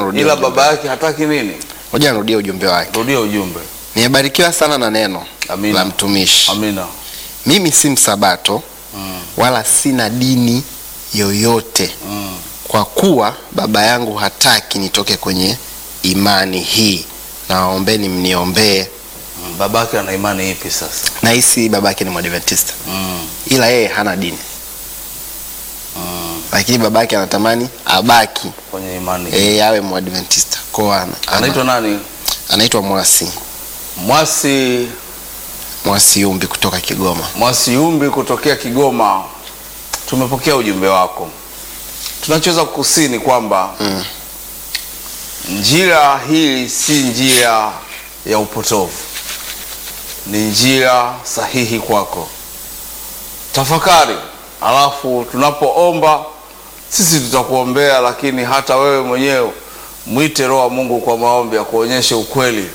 nirudie ila ujumbe. baba yake hataki nini? Ngoja nirudie ujumbe wake. Rudia ujumbe. Nimebarikiwa sana na neno Amina. la mtumishi. Amina. Mimi si msabato Mm. wala sina dini yoyote, Mm. kwa kuwa baba yangu hataki nitoke kwenye imani hii. Nawaombeni mniombee. Mm. Babake ana imani ipi sasa? Nahisi babake ni Mwadventista, Mm. ila yeye hana dini, Mm. lakini babake anatamani abaki Kwenye imani. e, awe Mwadventista. Kwa ana- Anaitwa nani? anaitwa Mwasi Mwasi Mwasi Umbi kutoka Kigoma. Mwasiumbi kutokea Kigoma. Tumepokea ujumbe wako. Tunachoweza kukusini kwamba Mm. njia hii si njia ya upotovu, ni njia sahihi kwako. Tafakari, alafu tunapoomba sisi tutakuombea, lakini hata wewe mwenyewe mwite Roho wa Mungu kwa maombi akuonyeshe ukweli,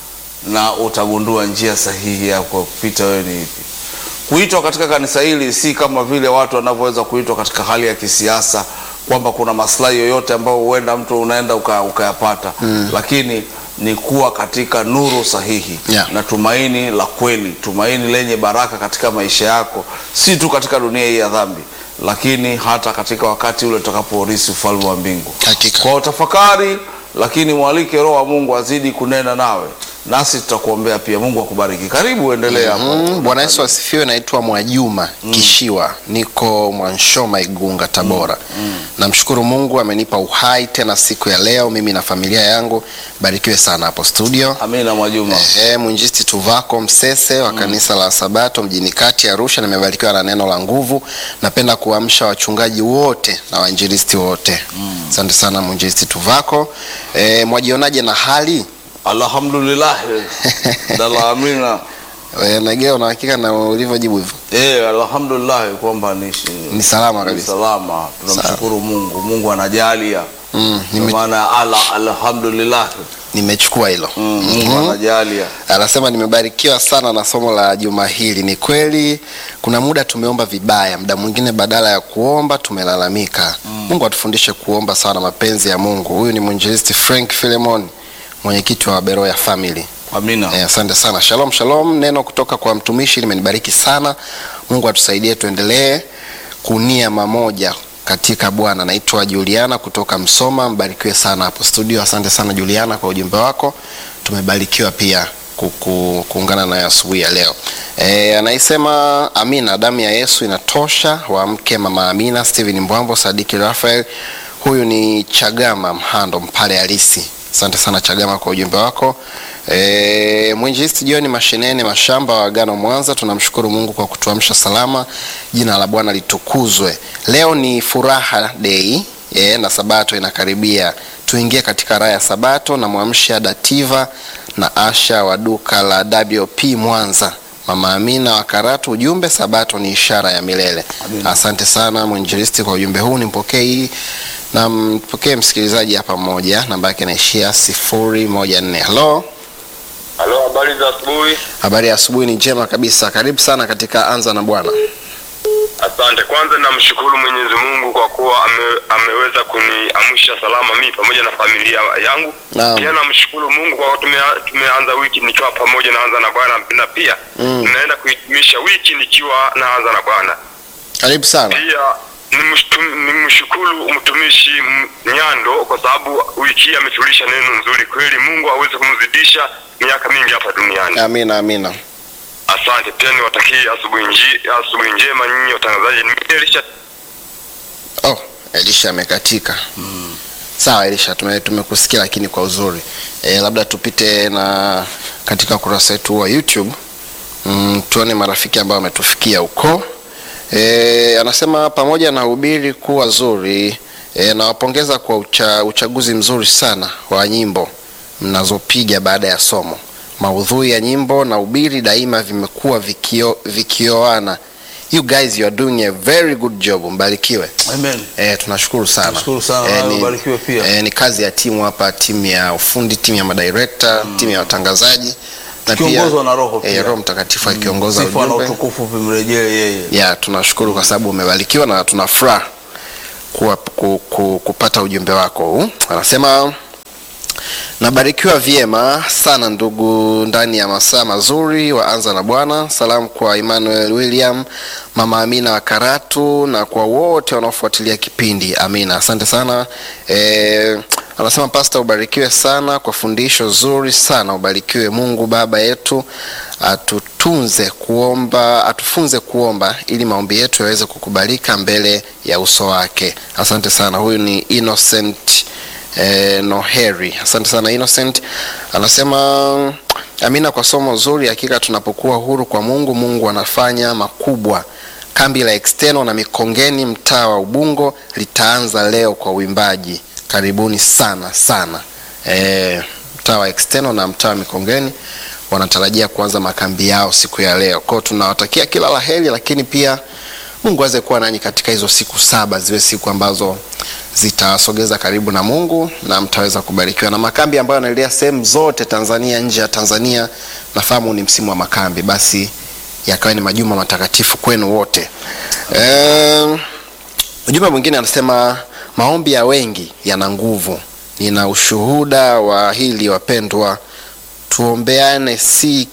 na utagundua njia sahihi ya kupita wewe ni ipi. Kuitwa katika kanisa hili si kama vile watu wanavyoweza kuitwa katika hali ya kisiasa kwamba kuna maslahi yoyote ambayo huenda mtu unaenda uka- ukayapata mm. Lakini ni kuwa katika nuru sahihi Yeah. na tumaini la kweli, tumaini lenye baraka katika maisha yako, si tu katika dunia hii ya dhambi, lakini hata katika wakati ule utakapourisi ufalme wa mbingu. Hakika. Kwa tafakari, lakini mwalike Roho wa Mungu azidi kunena nawe, nasi tutakuombea pia. Mungu akubariki. Karibu, endelea hapo. Mm, Bwana Yesu asifiwe. Naitwa Mwajuma Kishiwa, niko Mwanshoma, Igunga, Tabora. Namshukuru Mungu amenipa uhai tena siku ya leo, mimi na familia yangu. Barikiwe sana hapo studio. Amina Mwajuma. Ehe, mwinjisti Tuvako Msese wa kanisa la Sabato mjini kati Arusha. Nimebarikiwa na neno la nguvu. Napenda kuamsha wachungaji wote na wainjilisti wote. Asante sana mwinjisti Tuvako. E, mwajionaje na hali Alhamdulillah. Dala amina. e, Nagea, una hakika na ulivyojibu hivyo? Eh, alhamdulillah kwamba ni, Ni salama ni kabisa. salama. Tunamshukuru Mungu. Mungu anajalia. Mm, Kwa nime, maana ala alhamdulillah. nimechukua hilo. Mm, Mungu anajalia. Anasema nimebarikiwa sana na somo la juma hili. Ni kweli kuna muda tumeomba vibaya, muda mwingine badala ya kuomba tumelalamika. Mungu atufundishe kuomba sana mapenzi ya Mungu. Huyu ni mwinjilisti Frank Philemon, mwenyekiti wa Beroya Family. Amina. Eh, asante sana. Shalom shalom, neno kutoka kwa mtumishi limenibariki sana. Mungu atusaidie tuendelee kunia mamoja katika Bwana. Naitwa Juliana kutoka Msoma, mbarikiwe sana hapo studio. Asante sana Juliana kwa ujumbe wako, tumebarikiwa pia kuku- kuungana naye asubuhi ya leo. E, anaisema Amina, damu ya Yesu inatosha. Waamke mama Amina, Steven Mbwambo, Sadiki Rafael. Huyu ni Chagama Mhando Mpale halisi. Asante sana Chagama kwa ujumbe wako. E, mwinjilisti John Mashinene Mashamba wa Agano Mwanza, tunamshukuru Mungu kwa kutuamsha salama. Jina la Bwana litukuzwe. Leo ni furaha day e, na sabato inakaribia. Tuingie katika raha ya sabato na mwamsha Dativa na Asha wa duka la WP Mwanza. Mama Amina wa Karatu, ujumbe sabato ni ishara ya milele. Amina. Asante sana mwinjilisti kwa ujumbe huu, nimpokee hii na mpokee msikilizaji hapa mmoja, namba yake inaishia sifuri moja nne. Halo, Halo, habari za asubuhi. habari ya asubuhi? Ni njema kabisa, karibu sana katika Anza na Bwana. Asante. Kwanza namshukuru Mwenyezi Mungu kwa kuwa ame, ameweza kuniamsha salama mimi pamoja na familia yangu. Naam. Pia namshukuru Mungu kwa kuwa tume, tumeanza wiki nikiwa pamoja naanza na Bwana na pia Mm. naenda kuhitimisha wiki nikiwa naanza na Bwana. Karibu sana. Pia nimshtu- nimshukuru mtumishi M- Nyando kwa sababu wiki hii ametulisha neno nzuri kweli. Mungu aweze kumzidisha miaka mingi hapa duniani. Amina, amina. Asante pia niwatakie asubuhi nji- asubuhi njema nyinyi watangazaji. Mimi Elisha Oh, Elisha amekatika. Sawa Elisha, tume- tumekusikia lakini kwa uzuri. E, labda tupite na katika ukurasa wetu wa YouTube mm, tuone marafiki ambao wametufikia huko. E, anasema pamoja na ubiri kuwa zuri e, nawapongeza kwa ucha, uchaguzi mzuri sana wa nyimbo mnazopiga baada ya somo. Maudhui ya nyimbo na ubiri daima vimekuwa vikio, vikioana. You guys you are doing a very good job. Mbarikiwe. Amen. E, tunashukuru sana. Tunashukuru sana, Eh, nawe ni- ubarikiwe pia. eh, ni kazi ya timu hapa, timu ya ufundi, timu ya madirekta, timu ya watangazaji na Tukiongozwa na Roho pia. eh, Roho Mtakatifu akiongoza Sifa na ujumbe. utukufu vimrejee yeye. Ya, tunashukuru kwa sababu umebarikiwa na tuna furaha kuwa ku, ku, kupata ujumbe wako huu. Anasema Nabarikiwa vyema sana ndugu, ndani ya masaa mazuri waanza na Bwana. Salamu kwa Emmanuel William, mama Amina wa Karatu na kwa wote wanaofuatilia kipindi. Amina, asante sana e, anasema Pasta, ubarikiwe sana kwa fundisho zuri sana. Ubarikiwe Mungu Baba yetu atutunze kuomba, atufunze kuomba ili maombi yetu yaweze kukubalika mbele ya uso wake. Asante sana. Huyu ni Innocent eh, Noheri. Asante sana Innocent. Anasema amina kwa somo zuri. Hakika tunapokuwa huru kwa Mungu, Mungu anafanya makubwa. Kambi la External na Mikongeni, mtaa wa Ubungo, litaanza leo kwa uimbaji. Karibuni sana sana. Eh, mtaa wa External na mtaa wa Mikongeni wanatarajia kuanza makambi yao siku ya leo. Kwao tunawatakia kila la heri, lakini pia Mungu aweze kuwa nanyi katika hizo siku saba, ziwe siku ambazo zitasogeza karibu na Mungu na mtaweza kubarikiwa na makambi ambayo yanaendelea sehemu zote Tanzania, nje ya Tanzania. Nafahamu ni msimu wa makambi, basi yakawa ni majuma matakatifu kwenu wote. Eh, ujumbe mwingine anasema maombi ya wengi yana nguvu. Nina ushuhuda wa hili wapendwa, tuombeane si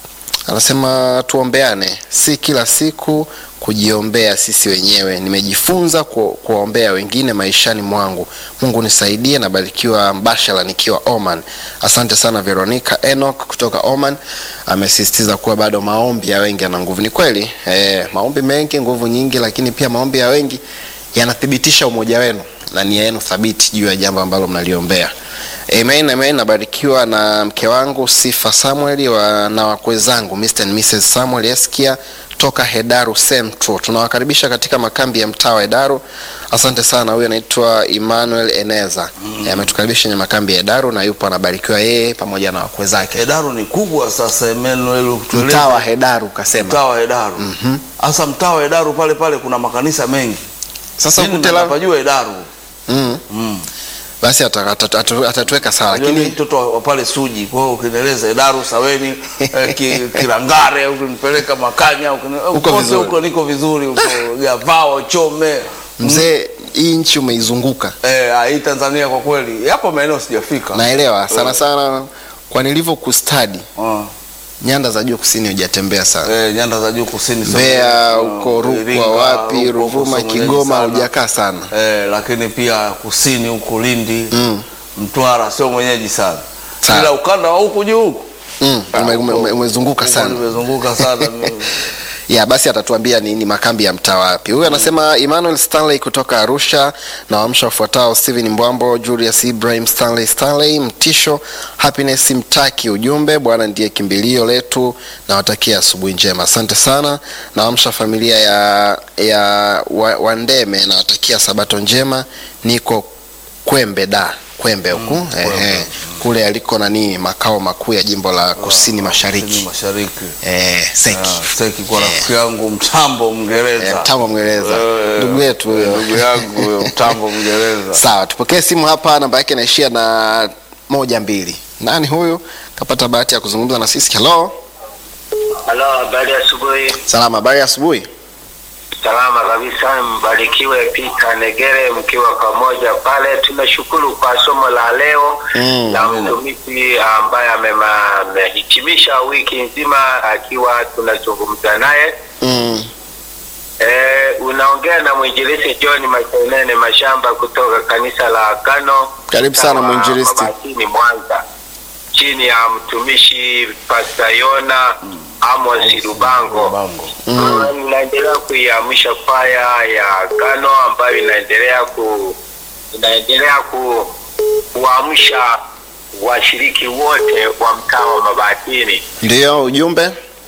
anasema tuombeane si kila siku kujiombea sisi wenyewe. Nimejifunza ku, kuwaombea wengine maishani mwangu. Mungu nisaidie. Nabarikiwa mbashara nikiwa Oman. Asante sana Veronica Enoch kutoka Oman, amesisitiza kuwa bado maombi ya wengi yana nguvu. Ni kweli eh, maombi mengi nguvu nyingi, lakini pia maombi ya wengi yanathibitisha umoja wenu na nia yenu thabiti juu ya jambo ambalo mnaliombea. Amen, amen. Nabarikiwa na mke wangu Sifa Samuel wa, na wakwe zangu Mr. and Mrs. Samuel Eskia toka Hedaru Central. Tunawakaribisha katika makambi ya mtaa wa Hedaru. Asante sana. Huyu anaitwa Emmanuel Eneza mm. ametukaribisha kwenye makambi ya Hedaru na yupo anabarikiwa yeye pamoja na wakwe zake. Hedaru ni kubwa sasa, Emmanuel, tueleze. Mtaa wa Hedaru kasema. Mtaa wa Hedaru. Sasa mtaa wa Hedaru pale pale kuna makanisa mengi. Sasa Mimi ukute la napajua Hedaru. mm. Mm. basi ata- ata- ata- atatuweka sawa, Lakini lakini mtoto wa- wa pale Suji, kwa hiyo ukinieleza Hedaru, Saweni, eh, ki, Kilangare, ukinipeleka Makanya, ukini- Uko kote vizuri. huko niko vizuri, huko Gavao, Chome. mzee, hii nchi umeizunguka Eh, ah, hii Tanzania kwa kweli yapo maeneo sijafika. naelewa sana sana, kwa nilivyo kustadi Ah. nyanda za juu kusini hujatembea sana Eh, nyanda za juu kusini sio Mbeya mwenyeji. huko Ah, Iringa, Rukwa wapi huko, Ruvuma sio mwenyeji Kigoma sana. hujakaa sana Eh, lakini pia kusini huko Lindi Mm. Mtwara sio mwenyeji sana. Sawa. Ila ukanda wa huku juu huku mm. ume, ume, ume, umezunguka huko sana nimezunguka sana mimi. ya basi atatuambia ni, ni makambi ya mtaa wapi huyu anasema Emmanuel Stanley kutoka Arusha na waamsha wafuatao Steven Mbwambo Julius Ibrahim Stanley Stanley Mtisho Happiness Mtaki ujumbe Bwana ndiye kimbilio letu nawatakia asubuhi njema asante sana naamsha familia ya ya wa- Wandeme nawatakia sabato njema niko Kwembe da Kwembe huku Mm, Kwembe. ehe kule aliko nani makao makuu ya jimbo la kusini mashariki Kusini mashariki. eh, Seki Ah, Seki kwa rafiki yangu Mtambo Mngereza. Eh, Mtambo Mngereza. Eh, Ndugu yetu huyo. Ndugu yangu huyo Mtambo Mngereza. Sawa, tupokee simu hapa, namba yake inaishia na moja mbili. Nani huyu? Kapata bahati ya kuzungumza na sisi. Hello, Halo, habari ya asubuhi. salama, habari ya asubuhi. Salama kabisa, mbarikiwe Peter Negere mkiwa pamoja pale. Tunashukuru kwa somo la leo Mm, la mtumishi ambaye amema- amehitimisha wiki nzima akiwa tunazungumza naye. Mm, E, unaongea na mwinjilisti John Mashenene Mashamba kutoka kanisa la Agano. Karibu sana, mtaa wa mwinjilisti. Mabatini, Mwanza, chini ya mtumishi Pastor Yona Amos Lubango. Bango. mm, Uh, inaendelea kuiamsha kwaya ya Agano ambayo inaendelea ku inaendelea ku kuamsha washiriki wote wa mtaa wa Mabatini. ndiyo ujumbe.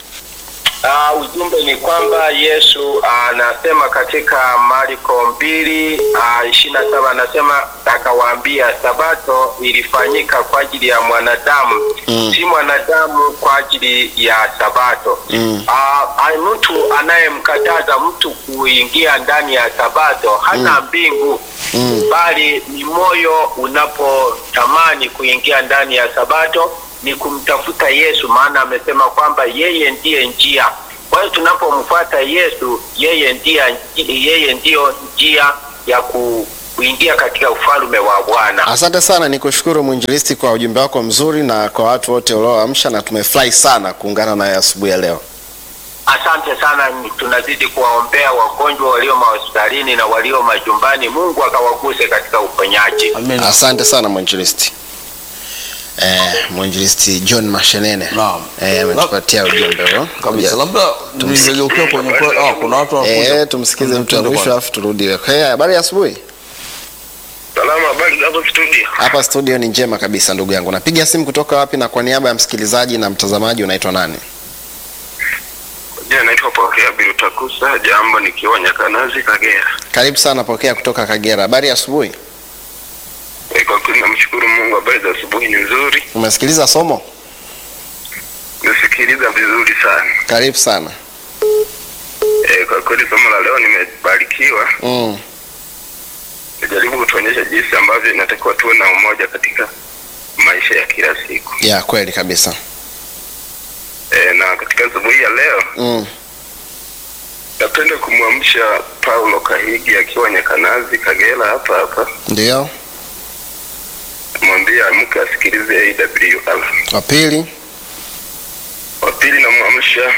Uh, ujumbe ni kwamba Yesu anasema katika Marko mbili ishirini na saba anasema akawaambia, sabato ilifanyika kwa ajili ya mwanadamu Mm. si mwanadamu kwa ajili ya sabato. Mm. Ah, ai- mtu anayemkataza mtu kuingia ndani ya sabato hana mbingu Mm. bali ni moyo unapotamani kuingia ndani ya sabato ni kumtafuta Yesu, maana amesema kwamba yeye ndiye njia. Kwa hiyo tunapomfuata Yesu, yeye ndiye yeye ndiyo njia ya ku kuingia katika ufalme wa Bwana. Asante sana, nikushukuru mwinjilisti kwa ujumbe wako mzuri na kwa watu wote ulioamsha, na tumefurahi sana kuungana naye asubuhi ya leo. Asante sana, tunazidi kuwaombea wagonjwa walio mahospitalini na walio majumbani. Mungu akawaguse katika uponyaji. Amina. Asante sana mwinjilisti. Eh, mwinjilisti John Mashenene Naam. eh, ametupatia ujumbe huo. Kabisa. Labda ningegeukia kwenye kwa- ah, kuna watu wanakuja. Eh, tumsikize mtu wa Twende mwisho kwanza. alafu turudi. Okay, habari ya asubuhi. Salama, habari hapo studio. Hapa studio ni njema kabisa ndugu yangu. Napiga simu kutoka wapi na kwa niaba ya msikilizaji na mtazamaji unaitwa nani? Jina naitwa Pokea Birutakusa, jambo nikiwa Nyakanazi, Kagera. Karibu sana, pokea kutoka Kagera. Habari ya asubuhi. Eh, Kwa kweli namshukuru Mungu, habari za asubuhi ni nzuri, Umesikiliza somo? nisikiliza vizuri sana. Karibu sana. Eh, Kwa kweli somo la leo nimebarikiwa, Mm. najaribu kutuonyesha jinsi ambavyo inatakiwa tuwe na umoja katika maisha ya kila siku. Ya kweli kabisa. Eh, na katika asubuhi ya leo Mm. napenda kumwamsha Paulo Kahigi akiwa Nyakanazi, Kagera hapa hapa, Ndio. mwambie amke asikilize AWR. Wa pili. wa pili namwamsha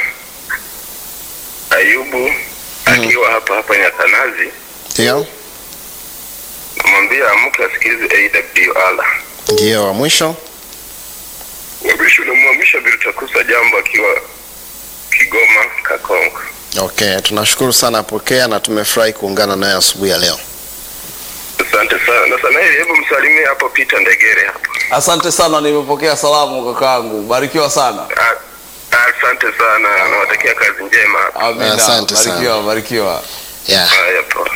Ayubu akiwa hapa hapa Nyakanazi, Ndio. namwambia amke asikilize AWR. Ndio wa mwisho. Wa mwisho namwamsha Birutakusa Jambo akiwa Kigoma Kakongo. Okay, tunashukuru sana pokea na tumefurahi kuungana naye asubuhi ya leo. Asante sana na sana, hebu msalimie hapo Peter Ndegere hapo. Asante sana, nimepokea salamu kakaangu. Barikiwa sana. A- Asante sana, nawatakia kazi njema hapo. Amina. Asante sana. Barikiwa, barikiwa. Yeah. Haya poa.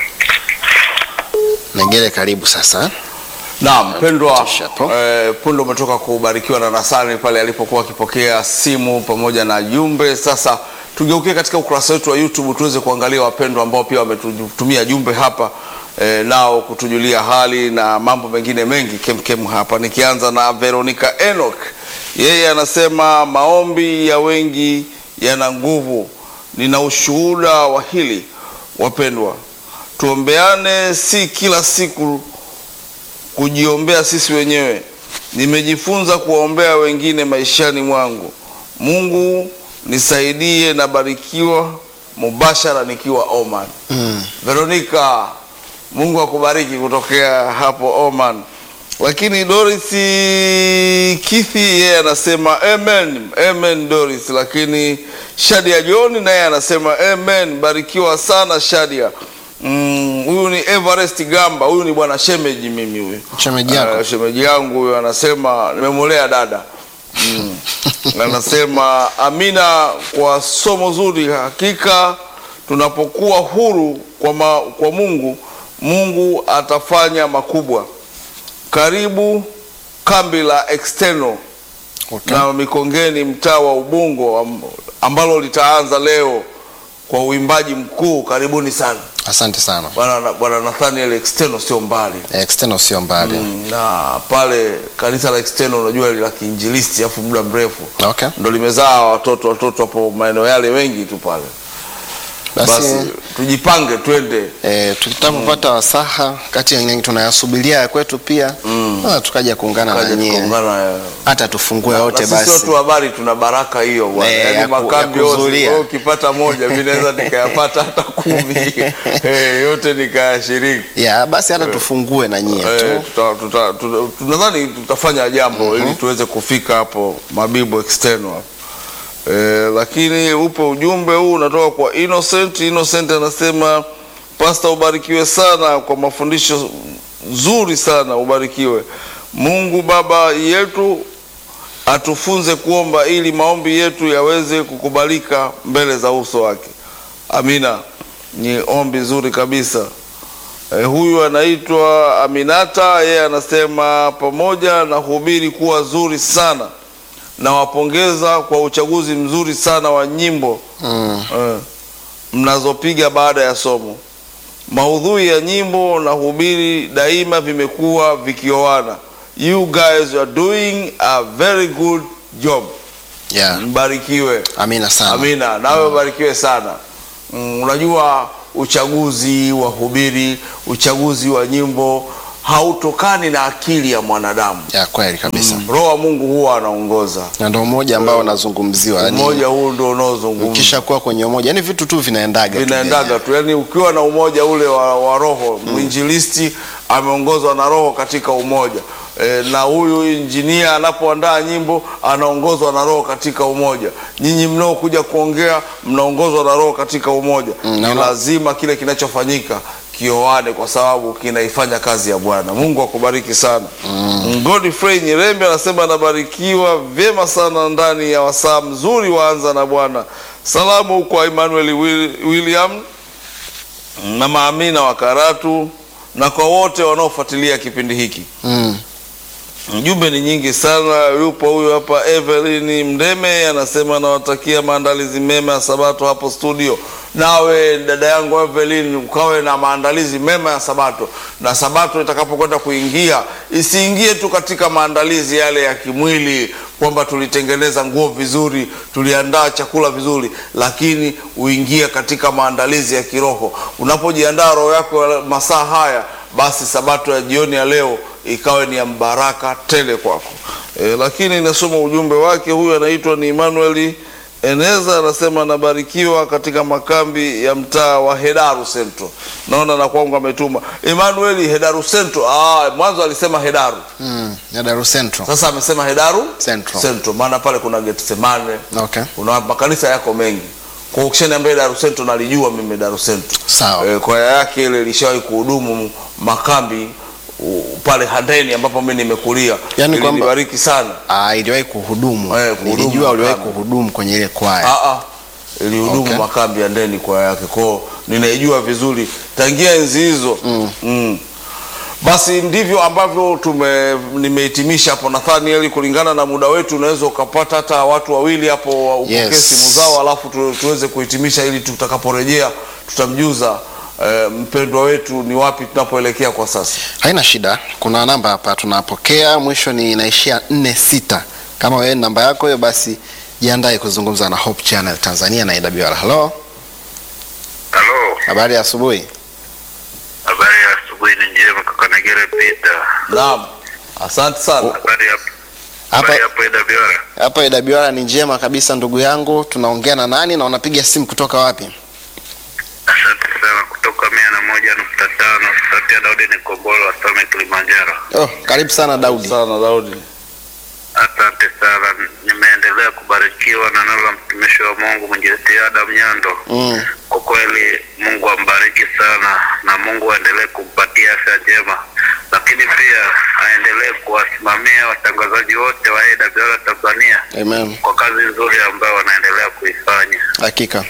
Nengere karibu sasa. Naam, pendwa Tupisha hapo. eh, punde umetoka kubarikiwa na Nasani pale alipokuwa akipokea simu pamoja na jumbe. Sasa tugeukie katika ukurasa wetu wa YouTube tuweze kuangalia wapendwa ambao pia wametutumia jumbe hapa eh, nao kutujulia hali na mambo mengine mengi kemkem hapa, nikianza na Veronica Enoch. Yeye anasema maombi ya wengi yana nguvu. Nina ushuhuda wa hili wapendwa, tuombeane, si kila siku kujiombea sisi wenyewe. Nimejifunza kuwaombea wengine maishani mwangu. Mungu nisaidie, nabarikiwa mubashara nikiwa Oman. Mm. Veronica, Mungu akubariki kutokea hapo Oman. Lakini Doris Kithi yeye anasema amen, amen Doris. Lakini Shadia John naye anasema amen, barikiwa sana Shadia. Mm, huyu ni Everest Gamba, huyu ni bwana shemeji mimi huyu. Shemeji yako? Ah, shemeji yangu huyu anasema nimemolea dada. Mm. anasema amina kwa somo zuri. Hakika tunapokuwa huru kwa, ma, kwa Mungu, Mungu atafanya makubwa. Karibu kambi la external Okay. na Mikongeni, mtaa wa Ubungo, am- ambalo litaanza leo kwa uimbaji mkuu. Karibuni sana Asante sana. bwana bwana Nathaniel, external sio mbali External sio mbali. Mm, na pale kanisa la external unajua la kiinjilisti afu muda mrefu Okay. ndo limezaa watoto watoto hapo maeneo yale wengi tu pale Basi, basi tujipange twende eh, tutapopata wasaha kati ya nyingi tunayasubiria ya kwetu pia mm. tukaja kuungana na kaja nyie tukaungana eh. hata tufungue na wote sisi basi. watu wa habari tuna baraka hiyo bwana Eh, yaani ya ku- makambi ya yote kuhudhuria. wewe ukipata moja mimi naweza nikayapata hata kumi eh, yote nikayashiriki ya basi hata tufungue na nyie Eh, tu. tuta- tuta- tuta- tunadhani tutafanya jambo ili tuweze kufika hapo Mabibo external eh, lakini upo ujumbe huu unatoka kwa Innocent. Innocent anasema pasta, ubarikiwe sana kwa mafundisho nzuri sana, ubarikiwe. Mungu Baba yetu atufunze kuomba ili maombi yetu yaweze kukubalika mbele za uso wake. Amina, ni ombi zuri kabisa. Eh, huyu anaitwa Aminata, yeye anasema pamoja na hubiri kuwa zuri sana, nawapongeza kwa uchaguzi mzuri sana wa nyimbo Mm. eh, mnazopiga baada ya somo. Maudhui ya nyimbo na hubiri daima vimekuwa vikioana. You guys are doing a very good job. Yeah. Mbarikiwe. Amina sana. Amina, nawe ubarikiwe sana. Mm, unajua uchaguzi wa hubiri, uchaguzi wa nyimbo hautokani na akili ya mwanadamu. ya kweli kabisa Roho wa Mungu huwa anaongoza. na ndo umoja ambao unazungumziwa yani, Umoja huu ndio unaozungumza ukisha kuwa kwenye umoja yani vitu tu vinaendaga tu vinaendaga tu, yani ukiwa na umoja ule wa, wa roho mwinjilisti ameongozwa na roho katika umoja e, na huyu injinia anapoandaa nyimbo anaongozwa na roho katika umoja. Nyinyi mnaokuja kuongea mnaongozwa na roho katika umoja. Mm, Ni naona- lazima kile kinachofanyika kioane, kwa sababu kinaifanya kazi ya Bwana. Mungu akubariki sana. Mm. Godfrey Nyirembe anasema anabarikiwa vyema sana ndani ya wasaa mzuri waanza na Bwana. Salamu kwa Emmanuel Will- William na Maamina wa Karatu na kwa wote wanaofuatilia kipindi hiki. mm. Jumbe ni nyingi sana. Yupo huyu hapa Evelyn Mdeme anasema anawatakia maandalizi mema ya Sabato hapo studio. Nawe dada yangu Evelyn, ukawe na maandalizi mema ya Sabato, na Sabato itakapokwenda kuingia isiingie tu katika maandalizi yale ya kimwili kwamba tulitengeneza nguo vizuri, tuliandaa chakula vizuri, lakini uingie katika maandalizi ya kiroho. Unapojiandaa roho yako ya masaa haya, basi Sabato ya jioni ya leo ikawe ni ya mbaraka tele kwako. E, lakini nasoma ujumbe wake. Huyu anaitwa ni Emmanuel Eneza, anasema anabarikiwa katika makambi ya mtaa wa Hedaru Central. Naona na kwangu ametuma Emmanuel Hedaru Central. Ah, mwanzo alisema Hedaru, Mm. ya Daru Central sasa amesema Hedaru Central. Central, maana pale kuna Getsemane, okay kuna makanisa yako mengi. Kwa ukishaniambia Hedaru Central, nalijua mimi Hedaru Central. sawa E, kwaya yake ile ilishawahi kuhudumu makambi u, pale Handeni ambapo mimi nimekulia. Yaani kwamba- Ilinibariki sana. Ah, iliwahi kuhudumu Eh, kuhudumu nilijua uliwahi makambi. kuhudumu kwenye ile kwaya Ah ah. Ilihudumu Okay. makambi ya Handeni kwaya yake. Kwao ninaijua vizuri tangia enzi hizo. Mm. Mm. Basi ndivyo ambavyo tume nimehitimisha hapo Nathaniel, kulingana na muda wetu, unaweza ukapata hata watu wawili hapo upokee Yes. simu zao, alafu tu, tuweze kuhitimisha ili tutakaporejea tutamjuza eh, mpendwa wetu ni wapi tunapoelekea kwa sasa. haina shida kuna namba hapa tunapokea mwisho ni inaishia nne sita kama wewe ni namba yako hiyo basi jiandae kuzungumza na Hope Channel Tanzania na AWR halo halo habari ya asubuhi habari ya asubuhi ni njema kakanegere pita Naam, asante sana. habari ya hapa habari hapo edabiora hapa AWR ni njema kabisa ndugu yangu tunaongea na nani na unapiga simu kutoka wapi asante sana kutoka mia na moja nukta tano sauti ya daudi ni kombolo wasome kilimanjaro oh, karibu sana Daudi Sana Daudi. asante sana nimeendelea kubarikiwa na neno la mtumishi wa mungu mwinjilisti adam nyando mm. kwa kweli mungu ambariki sana na mungu aendelee kumpatia afya njema lakini pia aendelee kuwasimamia watangazaji wote wa awr tanzania amen kwa kazi nzuri ambayo wanaendelea kuifanya hakika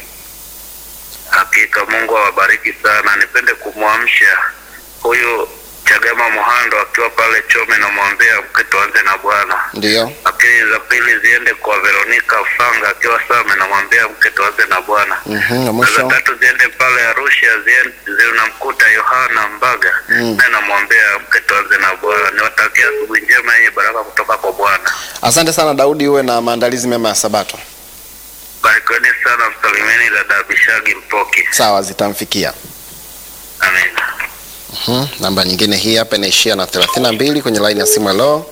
hakika mungu awabariki sana nipende kumwamsha huyu chagama muhando akiwa pale chome namwambia mke tuanze na bwana ndio lakini za pili ziende kwa veronika fanga akiwa same namwambia mke tuanze na bwana Mhm, na na za mwisho tatu ziende pale arusha zien- zinamkuta yohana mbaga Mm. naye namwambia mke tuanze na bwana niwatakia asubuhi njema yenye baraka kutoka kwa bwana asante sana Daudi uwe na maandalizi mema ya Sabato barikiweni sana msalimeni dada abishagi mpoki sawa zitamfikia amina Mhm, namba nyingine hii hapa inaishia na 32 kwenye line ya simu hello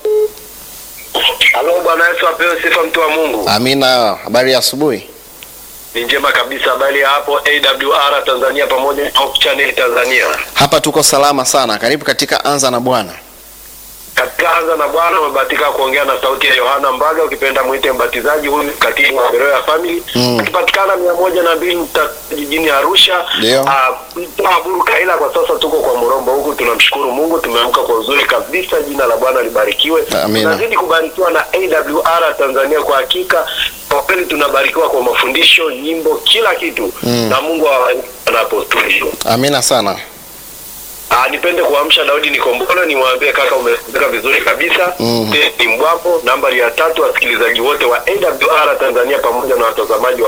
Halo, Bwana Yesu apewe sifa, mtu wa Mungu. amina habari ya asubuhi Ni njema kabisa. Habari ya hapo AWR Tanzania pamoja na Hope Channel Tanzania. hapa tuko salama sana karibu katika anza na bwana Katika anza na Bwana umebahatika kuongea na sauti ya Yohana Mbaga, ukipenda mwite mbatizaji, huyu katibu wa Beroya Family Mm. akipatikana mia moja na mbili nukta jijini Arusha. Ndio. Ah, mtaa Buruka, ila kwa sasa tuko kwa Murombo huku. Tunamshukuru Mungu, tumeamka kwa uzuri kabisa. Jina la Bwana libarikiwe. Amina. Tunazidi kubarikiwa na AWR Tanzania. Kwa hakika kwa kweli tunabarikiwa kwa mafundisho, nyimbo, kila kitu Mm. na Mungu awabariki hapo studio. amina sana Ah, nipende kuamsha Daudi Nikombolo nimwambie kaka umefika vizuri kabisa. Mhm. Ni Mbwambo nambari ya tatu wasikilizaji wote wa AWR Tanzania pamoja na watazamaji wa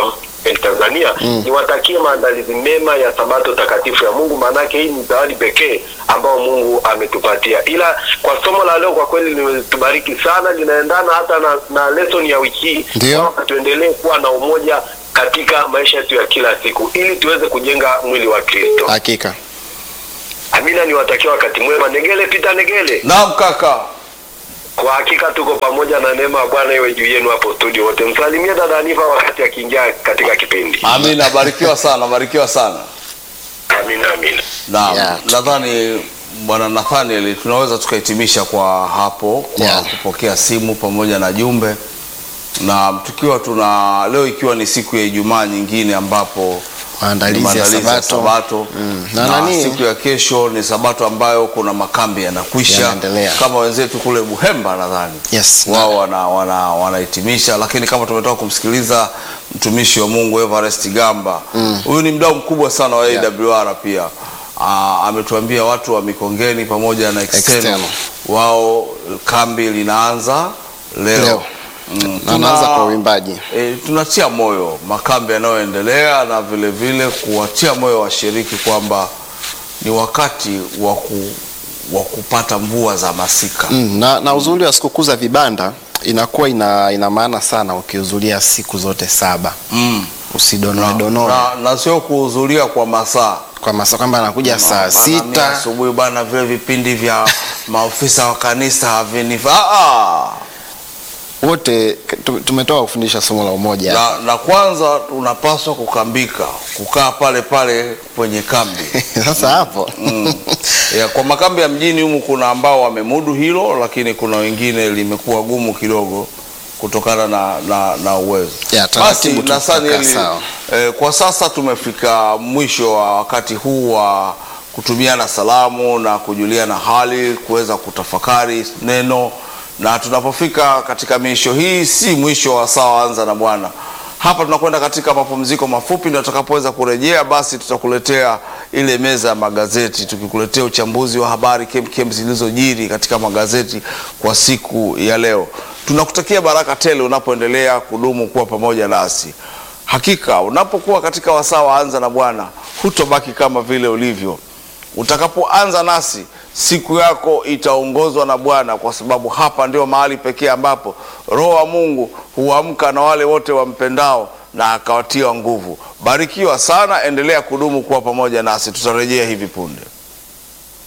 eh, Tanzania niwatakie maandalizi mema ya sabato takatifu ya Mungu, maanake hii ni zawadi pekee ambao Mungu ametupatia. Ila kwa somo la leo kwa kweli limetubariki sana, linaendana hata na, na lesson ya wiki hii Ndio. kwamba tuendelee kuwa na umoja katika maisha yetu ya kila siku ili tuweze kujenga mwili wa Kristo. Hakika. Amina, niwatakia wakati mwema. Negele Pita Negele, Naam kaka. kwa hakika tuko pamoja na neema ya Bwana iwe juu yenu hapo studio wote. Msalimie dada Anifa wakati akiingia katika kipindi. Amina, barikiwa sana, barikiwa sana. Amina, amina. Naam, Yeah. nadhani bwana Nathaniel tunaweza tukahitimisha kwa hapo kwa Yeah. kupokea simu pamoja na jumbe, na tukiwa tuna leo ikiwa ni siku ya Ijumaa nyingine ambapo Maandalizi ni ya maandalizi ya Sabato. Sabato. Mm. Na, Na nani? siku ya kesho ni Sabato ambayo kuna makambi yanakwisha Yanaendelea. kama wenzetu kule Buhemba nadhani Yes. wao wana, wana, wanahitimisha, lakini kama tumetoka kumsikiliza mtumishi wa Mungu Everest Gamba, huyu ni mdau mkubwa sana wa AWR pia. Aa, ametuambia watu wa Mikongeni pamoja na external, External. wao kambi linaanza leo, Leo. Mm, Na anaanza kwa uimbaji. E, tunatia moyo makambi yanayoendelea na vile vile kuwatia moyo washiriki kwamba ni wakati wa ku, wa kupata mvua za masika. Mm, na, na uzuri wa sikukuu za vibanda inakuwa ina, ina maana sana ukihudhuria siku zote saba Mm. usidonoe donoe na, na sio kuhudhuria kwa masaa kwa masaa kwamba anakuja saa Bana, mimi sita asubuhi bana, vile vipindi vya maofisa wa kanisa havinifaa. Ah, wote tu- tumetoka kufundisha somo la umoja na, na kwanza unapaswa kukambika, kukaa pale pale kwenye kambi sasa hapo mm. ya, kwa makambi ya mjini humu kuna ambao wamemudu hilo, lakini kuna wengine limekuwa gumu kidogo kutokana na, na, na uwezo. Ya, Basi taratibu tu Nathaniel, tutakaa sawa. eh, kwa sasa tumefika mwisho wa wakati huu wa kutumiana salamu na kujuliana hali, kuweza kutafakari neno, na tunapofika katika miisho hii, si mwisho wa saa anza na Bwana. Hapa tunakwenda katika mapumziko mafupi, na tutakapoweza kurejea, basi tutakuletea ile meza ya magazeti, tukikuletea uchambuzi wa habari kemkem zilizojiri katika magazeti kwa siku ya leo. Tunakutakia baraka tele unapoendelea kudumu kuwa pamoja nasi. Hakika unapokuwa katika wasaa wa anza na Bwana, hutobaki kama vile ulivyo. Utakapoanza nasi, siku yako itaongozwa na Bwana, kwa sababu hapa ndio mahali pekee ambapo Roho wa Mungu huamka na wale wote wampendao na akawatia nguvu. Barikiwa sana, endelea kudumu kuwa pamoja nasi, tutarejea hivi punde.